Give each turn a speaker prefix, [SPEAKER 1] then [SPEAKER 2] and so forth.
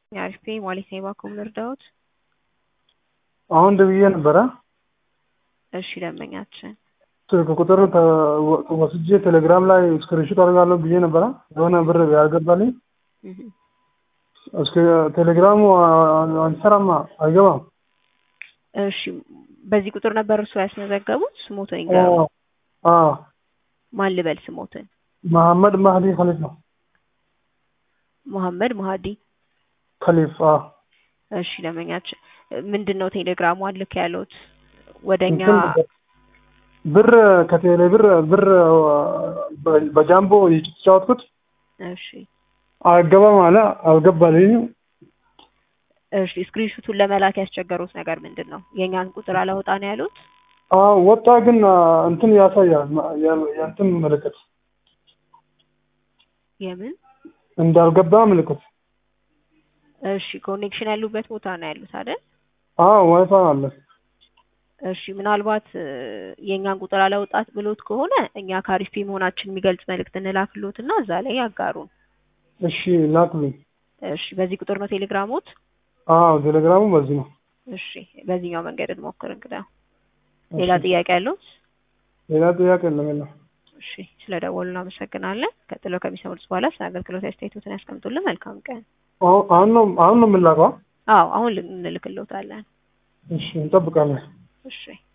[SPEAKER 1] አሪፍ ማለት ነው። እባክዎን ልርዳዎት?
[SPEAKER 2] አሁን ደውዬ ነበረ።
[SPEAKER 1] እሺ ደንበኛችን
[SPEAKER 2] ስልክ ቁጥር ወስጄ ቴሌግራም ላይ ስክሪንሾት አድርጋለሁ ብዬ ነበረ። የሆነ ብር ያልገባልኝ
[SPEAKER 1] እህ፣
[SPEAKER 2] እስከ ቴሌግራሙ አንሰራማ አይገባም።
[SPEAKER 1] እሺ በዚህ ቁጥር ነበር እርሱ ያስመዘገቡት? ስሞትን ይንገሩ።
[SPEAKER 2] አዎ
[SPEAKER 1] ማን ልበል ስሞትን?
[SPEAKER 2] መሐመድ ማህዲ ከሊፍ ነው።
[SPEAKER 1] መሐመድ ማህዲ።
[SPEAKER 2] ከሊፍ አዎ።
[SPEAKER 1] እሺ ደንበኛችን ምንድን ነው ቴሌግራሙ አልክ ያሉት ወደኛ
[SPEAKER 2] እንትን ብር ከቴሌ ብር ብር በጃምቦ የተጫወትኩት
[SPEAKER 1] እሺ
[SPEAKER 2] አልገባም አለ። አልገባልኝም።
[SPEAKER 1] እሺ ስክሪንሹቱን ለመላክ ያስቸገሩት ነገር ምንድን ነው? የእኛን ቁጥር አላወጣ ነው ያሉት?
[SPEAKER 2] አዎ ወጣ፣ ግን እንትን ያሳያል የእንትን ምልክት
[SPEAKER 1] የምን
[SPEAKER 2] እንዳልገባ ምልክት።
[SPEAKER 1] እሺ ኮኔክሽን ያሉበት ቦታ ነው ያሉት አይደል?
[SPEAKER 2] አዎ ዋይፋይ አለ።
[SPEAKER 1] እሺ ምናልባት የእኛን ቁጥር አላወጣት ብሎት ከሆነ እኛ ካሪፍ መሆናችን የሚገልጽ መልእክት እንላክሎት እና እዛ ላይ ያጋሩን።
[SPEAKER 2] እሺ ላክልኝ።
[SPEAKER 1] እሺ በዚህ ቁጥር ነው ቴሌግራሞት?
[SPEAKER 2] አዎ ቴሌግራሙ በዚህ ነው።
[SPEAKER 1] እሺ በዚህኛው መንገድ እንሞክር። እንግዳ ሌላ ጥያቄ ያለዎት?
[SPEAKER 2] ሌላ ጥያቄ የለም የለም።
[SPEAKER 1] እሺ ስለ ደወሉ እናመሰግናለን። ቀጥሎ ከሚሰሙት በኋላ ስለ አገልግሎት አስተያየቶትን ያስቀምጡልን። መልካም ቀን።
[SPEAKER 2] አሁን አሁን ነው አሁን ነው የምላከው?
[SPEAKER 1] አዎ አሁን እንልክልዎታለን።
[SPEAKER 2] እሺ እንጠብቃለን።
[SPEAKER 1] እሺ